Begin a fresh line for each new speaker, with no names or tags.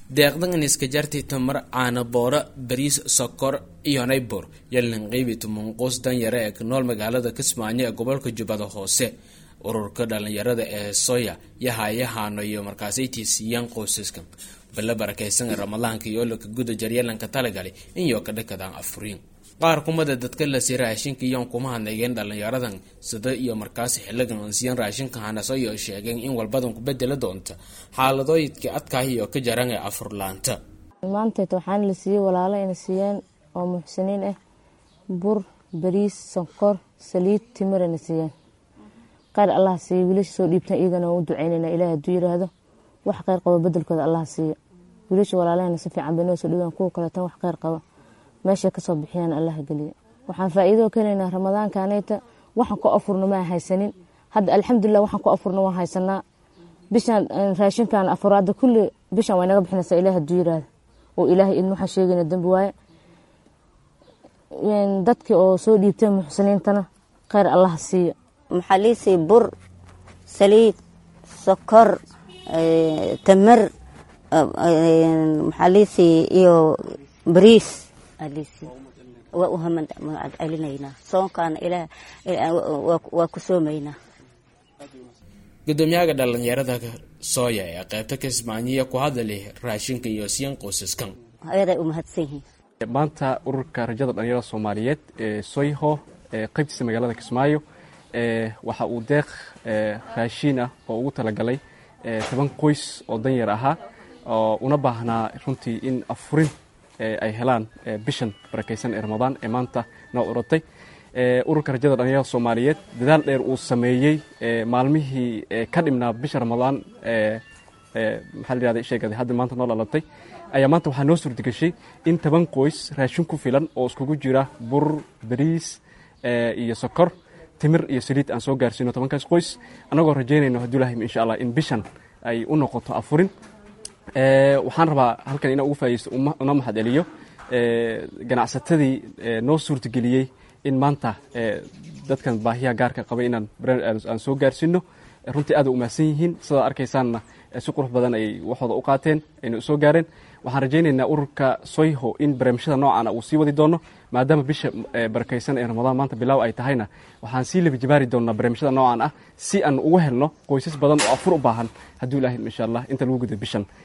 deeqdan in iska jartay tamar caana boora bariis sokor iyo naybor yalin qeybi tumunquus danyare ee ku nool magaalada kismaayo ee gobolka jubbada hoose ururka dhalinyarada ee soya yahayahaano iyo markaasay tiisiiyaan qoysaskan balla barakaysan ee ramadaanka iyo olaka guda jaryalanka talagalay inyo ka dhakadaan afuriin qaar kumada dadka lasi raashinka iyoon kuma hadnaygeen dhalinyaradan sida iyo markaasi xiligan ansiyan raashinka hanaso iyo sheegeen in walbadan ku bedeli doonta xaaladooyidkii adkaah iyo ka jaran ee afurlaanta
maanteed waxaana la siiyey walaalo ina siiyeen oo muxsiniin ah bur bariis sonkor saliid timirana siiyeen kheyr allah siiya wiilasha soo dhiibtan iyagana waan u duceynayna ilaah hadduu yiraahdo wax kheyr qabo bedelkooda allah siiya wiilasha walaalahana si fiican bay noo soo dhiibaan kuwa kaleetan wax kheyr qaba meeshay kasoo bixiyaan allah geliya waxaan faa-iido keenaynaa ramadaankaneyta waxaan ku afurno maa haysanin hadda alxamdulilah waxaan ku afurno waan haysanaa bishaan raashinkan afuraada kulli bishaan way naga bixinaysaa ilaah hadduu yiraahdo oo ilaahay idin waxaan sheegayna dambi waaye dadkii oo soo dhiibtay muxsiniintana kheyr allah siiya
maxaa liisii bur saliid sokor tamar maxaa liisii iyo bariis waa u hamcelinaynaa soonkaana ilaah waa ku soomaynaa
gudoomiyaha dhalinyarada sooya ee qeybta kismaayiya ku hadalay raashinka iyo siyan qoysaskan
ayaday u mahadsan yihiin
maanta ururka rajada dhalinyarada soomaaliyeed ee soyho ee qeybtiisa magaalada kismaayo waxa uu deeq raashiin ah oo ugu talagalay toban qoys oo danyar ahaa oo una baahnaa runtii in afurin ay helaan bishan barakaysan ee ramadaan ee maanta noo uratay ururka rajada dhalinyarada soomaaliyeed dadaal dheer uu sameeyey maalmihii ka dhimnaa bisha ramadaan maxaa la yihahda sheegada hadda maanta noo dhalatay ayaa maanta waxaa noo suurtagashay in toban qoys raashin ku filan oo iskugu jira bur bariis iyo sokor timir iyo saliid aan soo gaarsiino tobankaas qoys annagoo rajaynayno hadduu lahim insha allah in bishan ay u noqoto afurin waxaan rabaa halkan inaan ugu faa'idaysto una mahad celiyo ganacsatadii noo suurtageliyey in maanta dadkan baahiyaha gaarka qaba inaan aan soo gaarsiino runtii aad u umahadsan yihiin sidaad arkaysaanna si qurux badan ay waxooda u qaateen ayna u soo gaareen waxaan rajaynaynaa ururka soyho in barnaamijyada noocaana uu sii wadi doono maadaama bisha barakaysan ee ramadaan maanta bilaaw ay tahayna waxaan sii labijibaari doonaa barnaamijyada noocan ah si aan ugu helno qoysas badan oo afur u baahan hadduu ilaahim insha allah inta lagu guda bishan